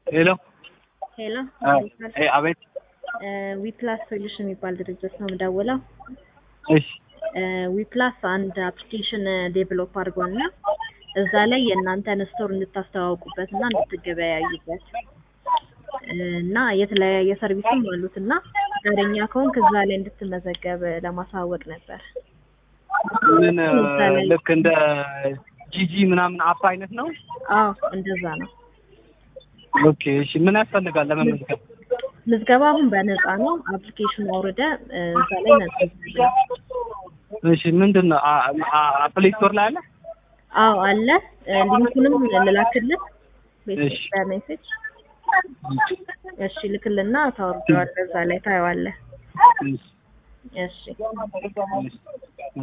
ሄሎ ሄሎ እ አቤት ዊፕላስ ሶሉሽን የሚባል ድርጅት ነው የምደውለው። እሺ ዊፕላስ አንድ አፕሊኬሽን ዴቨሎፕ አድርጓል እና እዛ ላይ የእናንተን ስቶር እንድታስተዋውቁበት እና እንድትገበያዩበት እና የተለያየ ሰርቪስም አሉት እና ፈቃደኛ ከሆንክ እዛ ላይ እንድትመዘገብ ለማሳወቅ ነበር። ምን ልክ እንደ ጂጂ ምናምን አፕ አይነት ነው? አዎ እንደዛ ነው። ኦኬ እሺ ምን ያስፈልጋል ለመመዝገብ? ምዝገባ አሁን በነፃ ነው። አፕሊኬሽኑ አውርደ እዛ ላይ መዝገብ እሺ ምንድን ነው ፕሌይ ስቶር ላይ አለ? አዎ አለ። ሊንኩንም ልላክልህ እሺ። በሜሴጅ እሺ ልክልና ታወርደዋለህ። እዛ ላይ ታየዋለህ። እሺ እሺ እሺ